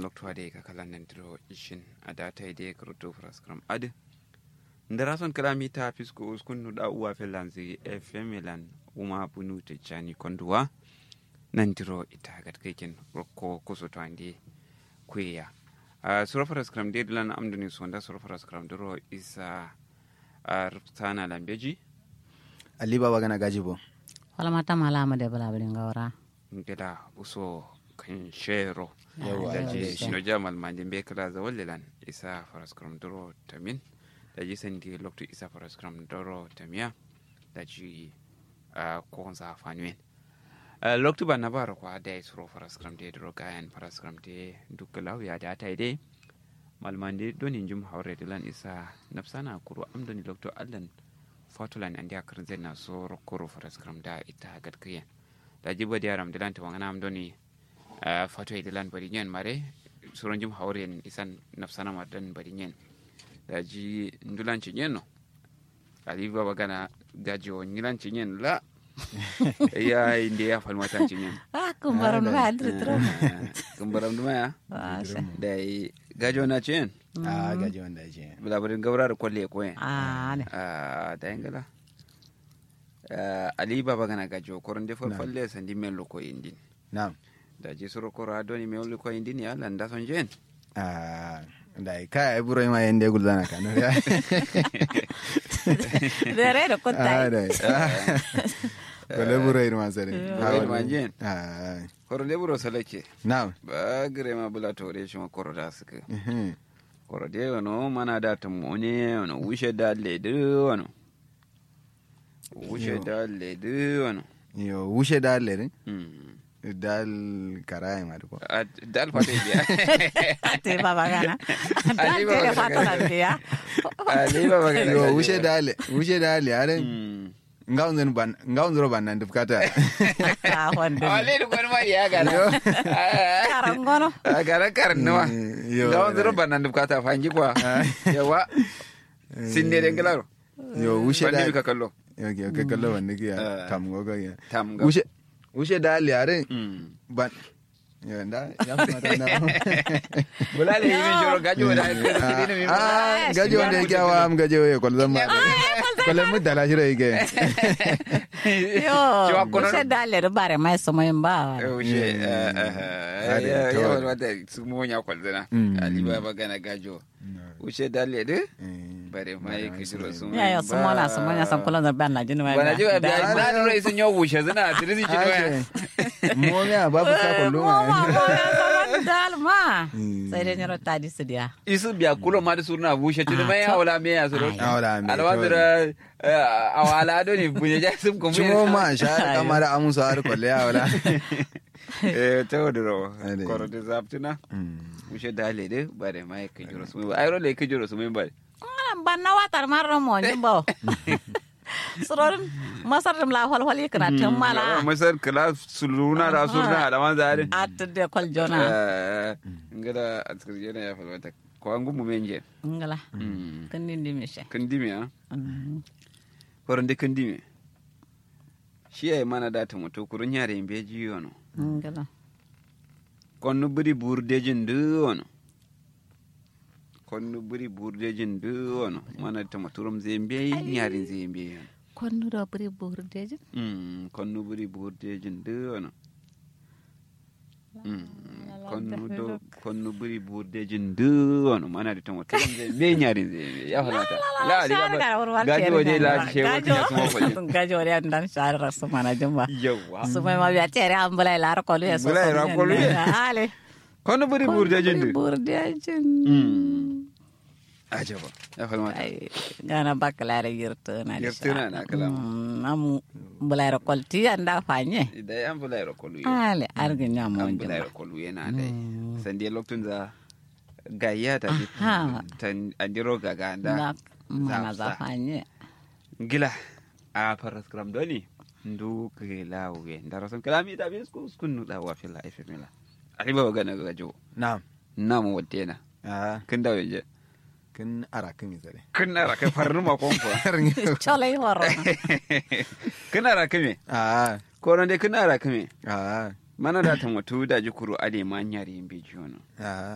lokto ade ka kala nan diro ishin adata ide kruto fraskram ade ndara son kalami ta fisko uskun nu da uwa felanzi fm lan uma bunu te chani konduwa nan diro ita gat keken rokko kuso to ande kuya uh, sura fraskram de lan amduni sonda sura fraskram diro isa uh, rutana lambeji ali baba gana gaji bo wala mata malama de bala bala ngawra ngeda uso kan shero Yawa, da yawa, ji yawa. shino jamal manjin be kala za wallilan isa faraskram doro tamin da ji sandi lokto isa faraskram doro tamiya da ji ah, ko za fanwen lokto ba na bara kwa da isro faraskram de doro gayan faraskram de dukkalau ya da ta ide malmande donin jum haure dilan isa nafsana kuro amdoni lokto allan fatulan an dia karzen na so rokoro faraskram da ita gadkiyan da jibo di aram dilan tawangana am doni uh, fato e dilan bari nyen mare suron jum hawren isan nafsana madan bari nyen da ji ndulan ci nyen no ali baba gana gaji o nyilan ci nyen la ya inde ya falmata ci nyen ah kumbaron ma adri tro kumbaram duma ya Asha. da yi gajo na ci nyen a gaji wanda ya ce labarin gabrar kwalle ko yen ah ne Ah, da yangala ali baba gana gajo koron de fo falle sandi men loko indin na'am da ji suro koro adoni me wuli ko indin ya landa son jen a da ka ai buro ma yende guldana kan ya dere da a kotai da wala buro irma sare Buro irma jen. a koro de buro salake na'am ba gire ma bula tore shi ma koro da suka Mhm. koro de wano mana da tumone wano wushe da ledu wano wushe Yo. da ledu wano yo wushe dal le Mm. dal karai ma ko Ah, dal fate biya te baba gana Ali dan baba te gana. fata na dia ali baba gana yo gajo. wushe dal wushe dal are Mm. ngaunzen ban ngaunzro ban nan dufkata ah wonde ale du kon ma ya gana karangono a gara karin nawa yo ga wanzu roba nan dukata fangi kwa yawa sinne den galaro yo wushe wanda dal ka kallo yo yo ka kallo wanda ke Ah. tam gogo ya tam ga wushe wushe dal are Mm. ban yo nda ya mata na bulale yi min joro gajo da ka kidi mi ah gaji wanda yake awa am gaji waye kwal zama kwal mu dala shiro yake yo Cewa kono- se dalle do bare mai so mai ba Yaushe, Hadi, ya to. yawa wata su monya kwalzana. Mm. Ali ba magana gajo. Wuce dalle de? Bare mai kishiro su ya ya so mona so mona san kula da ban na jini mai Bana ji wa biya na nuna isin yau wuce zina tirisi shi waya. mo ya babu ka kullu mo ma ma mo ya so man dal ma Mm. sai dai nyoro tadi su dia Isu biya kulo ma da surna wuce tuni mai Ah, to. awala me ya suru. Awala me, Alwa to. zira awala do ni bunye ja sum ko cimo ma sha kamar amusa har kwalle ya wala Eh tawdiro. Ade. Koro de zaptina. Wuce dalle de bare mai kishiro su mai. Ayro le kishiro su mai bare. ngala ban na watar marro mo jimbo surorin masar dum la hol hol ikra tum mala masar kala suluna da surna da man zare at de kol jona ngada askar jena ya falwata ko an gumu menje ngala kan dindi mi she kan dime ha horon de kan dime shi ay mana da ta mutu kurun yare in be jiyo no ngala konnu buri burdejin du wono konnu buri burdejin du wono mana ta muturum zembe yarin zembe konnu do buri burdeji Mm, konnu buri burdejin du wono Mm, konnu do konnu buri burdejin du wono mana da ta muturum zembe yarin zembe ya falata la ali ba gaji waje la she wata ya kuma kwaje gajo re andan shar rasu mana jumba yawa su mai ma biya tere an bulai la rakolu ya so Bulai rakolu ya. ale konnu buri burdejin du burdeji Mm. ajaba ya falmata ay gana bakalare yirto na Yirtuna na kala. am bulai rakol ti anda fanye idan an bula yaro kolu yau ale argi nyamo an bula jumba yaro kolu yana dai san dai lokacin da gayya ta ji Aha. ta andiro gaga da na mana Zapsa. za fanye gila a faras kram doni ndu kila we ndaro son kala mi da bis ku skun da wa fila ifemila ali ba ga na gajo na'am na mu wadena ah kin da weje kin ara kin zare kin na ra kai farnu ma kon ko cholai horo kin na ra kime ah ko ran dai kin na ra kime ah mana da ta mutu da jikuru ade ma nyari mbi jono ah